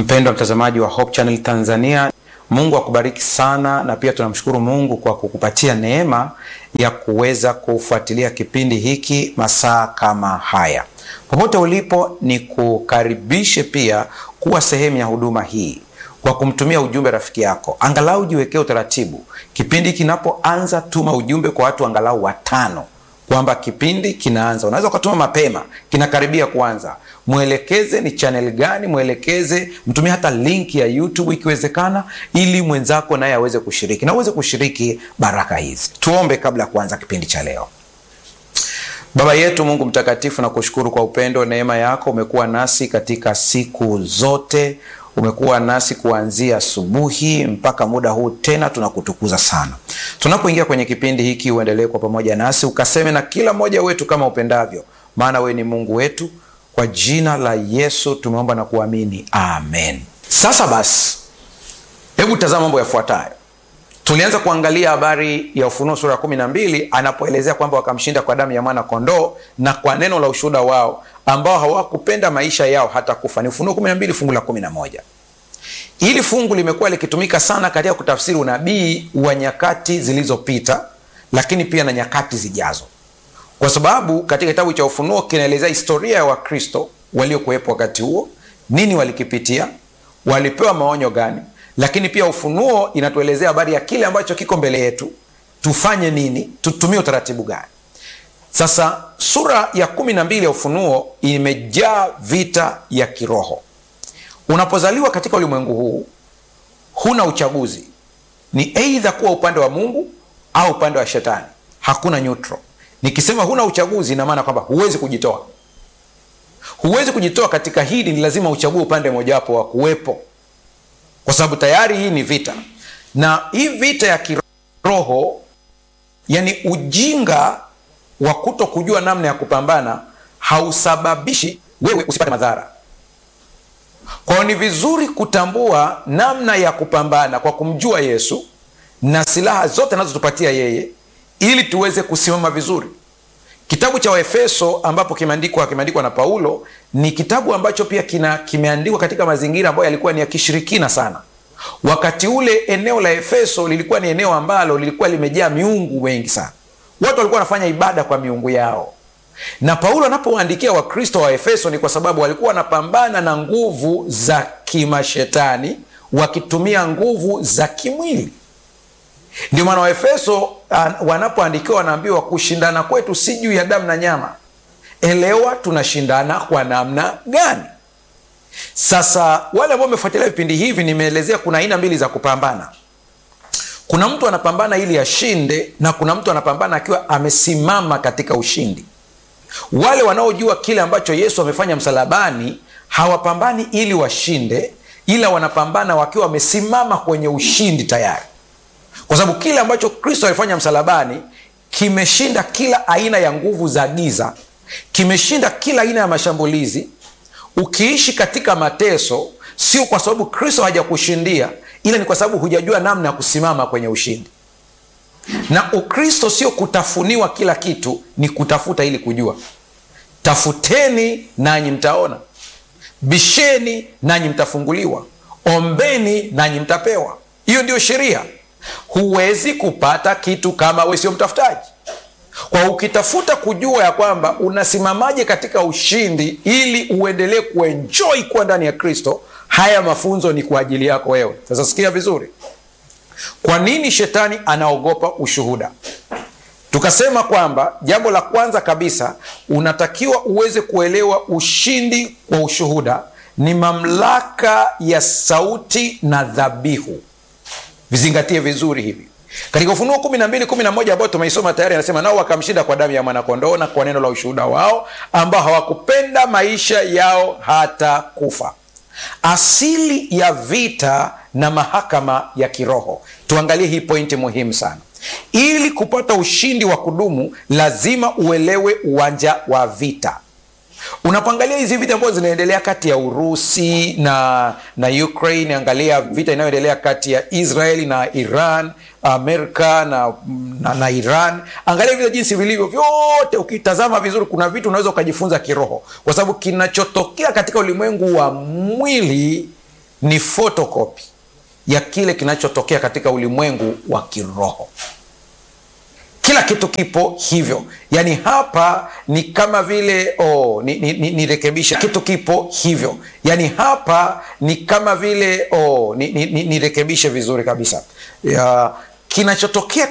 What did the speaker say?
Mpendwa mtazamaji wa Hope Channel Tanzania, Mungu akubariki sana, na pia tunamshukuru Mungu kwa kukupatia neema ya kuweza kufuatilia kipindi hiki masaa kama haya. Popote ulipo, ni kukaribishe pia kuwa sehemu ya huduma hii kwa kumtumia ujumbe rafiki yako. Angalau jiwekee utaratibu, kipindi kinapoanza, tuma ujumbe kwa watu angalau watano kwamba kipindi kinaanza. Unaweza ukatuma mapema, kinakaribia kuanza. Mwelekeze ni channel gani, mwelekeze, mtumie hata link ya YouTube ikiwezekana, ili mwenzako naye aweze kushiriki na uweze kushiriki baraka hizi. Tuombe kabla ya kuanza kipindi cha leo. Baba yetu Mungu mtakatifu, na kushukuru kwa upendo, neema yako. Umekuwa nasi katika siku zote, umekuwa nasi kuanzia asubuhi mpaka muda huu tena, tunakutukuza sana. Tunapoingia kwenye kipindi hiki, uendelee kwa pamoja nasi, ukaseme na kila mmoja wetu kama upendavyo, maana wewe ni Mungu wetu. Kwa jina la Yesu tumeomba na kuamini, amen. Sasa basi, hebu tazama mambo yafuatayo. Tulianza kuangalia habari ya Ufunuo sura ya kumi na mbili anapoelezea kwamba wakamshinda kwa damu ya mwana kondoo na kwa neno la ushuhuda wao, ambao hawakupenda maisha yao hata kufa. Ni Ufunuo kumi na mbili fungu la kumi na moja. Hili fungu limekuwa likitumika sana katika kutafsiri unabii wa nyakati zilizopita, lakini pia na nyakati zijazo, kwa sababu katika kitabu cha Ufunuo kinaelezea historia ya Wakristo waliokuwepo wakati huo, nini walikipitia, walipewa maonyo gani lakini pia Ufunuo inatuelezea habari ya kile ambacho kiko mbele yetu, tufanye nini, tutumie utaratibu gani? Sasa sura ya kumi na mbili ya Ufunuo imejaa vita ya kiroho. Unapozaliwa katika ulimwengu huu, huna uchaguzi, ni eidha kuwa upande wa Mungu au upande wa Shetani, hakuna neutral. Nikisema huna uchaguzi, ina maana kwamba huwezi kujitoa, huwezi kujitoa katika hili, ni lazima uchague upande mojawapo wa kuwepo kwa sababu tayari hii ni vita, na hii vita ya kiroho, yani ujinga wa kuto kujua namna ya kupambana hausababishi wewe usipate madhara. Kwa hiyo ni vizuri kutambua namna ya kupambana kwa kumjua Yesu na silaha zote anazotupatia yeye, ili tuweze kusimama vizuri. Kitabu cha Waefeso ambapo kimeandikwa kimeandikwa na Paulo ni kitabu ambacho pia kina kimeandikwa katika mazingira ambayo yalikuwa ni ya kishirikina sana. Wakati ule eneo la Efeso lilikuwa ni eneo ambalo lilikuwa limejaa miungu wengi sana, watu walikuwa wanafanya ibada kwa miungu yao, na Paulo anapowaandikia Wakristo wa Efeso ni kwa sababu walikuwa wanapambana na nguvu za kimashetani wakitumia nguvu za kimwili. Ndio maana Waefeso wanapoandikiwa wanaambiwa kushindana kwetu si juu ya damu na nyama. Elewa tunashindana kwa namna gani? Sasa wale ambao wamefuatilia vipindi hivi, nimeelezea kuna aina mbili za kupambana. Kuna mtu anapambana ili ashinde, na kuna mtu anapambana akiwa amesimama katika ushindi. Wale wanaojua kile ambacho Yesu amefanya msalabani hawapambani ili washinde, ila wanapambana wakiwa wamesimama kwenye ushindi tayari kwa sababu kile ambacho Kristo alifanya msalabani kimeshinda kila aina ya nguvu za giza, kimeshinda kila aina ya mashambulizi. Ukiishi katika mateso, sio kwa sababu Kristo hajakushindia, ila ni kwa sababu hujajua namna ya kusimama kwenye ushindi. Na Ukristo sio kutafuniwa kila kitu, ni kutafuta ili kujua. Tafuteni nanyi mtaona, bisheni nanyi mtafunguliwa, ombeni nanyi mtapewa. Hiyo ndiyo sheria. Huwezi kupata kitu kama we sio mtafutaji. Kwa ukitafuta kujua ya kwamba unasimamaje katika ushindi, ili uendelee kuenjoi kuwa ndani ya Kristo, haya mafunzo ni kwa ajili yako wewe. Sasa sikia vizuri, kwa nini shetani anaogopa ushuhuda? Tukasema kwamba jambo la kwanza kabisa unatakiwa uweze kuelewa ushindi kwa ushuhuda ni mamlaka ya sauti na dhabihu. Vizingatie vizuri hivi katika Ufunuo kumi na mbili kumi na moja ambayo tumeisoma tayari, anasema nao wakamshinda kwa damu ya mwanakondoo na kwa neno la ushuhuda wao, ambao hawakupenda maisha yao hata kufa. Asili ya vita na mahakama ya kiroho. Tuangalie hii pointi muhimu sana. Ili kupata ushindi wa kudumu, lazima uelewe uwanja wa vita. Unapoangalia hizi vita ambazo zinaendelea kati ya Urusi na na Ukraine, angalia vita inayoendelea kati ya Israeli na Iran, Amerika na, na, na Iran, angalia vita jinsi vilivyo vyote. Ukitazama vizuri, kuna vitu unaweza ukajifunza kiroho, kwa sababu kinachotokea katika ulimwengu wa mwili ni photocopy ya kile kinachotokea katika ulimwengu wa kiroho kila kitu kipo hivyo yaani hapa ni kama vile oh, nirekebisha ni, ni, ni kitu kipo hivyo yaani hapa ni kama vile oh, nirekebishe ni, ni, ni vizuri kabisa ya, kinachotokea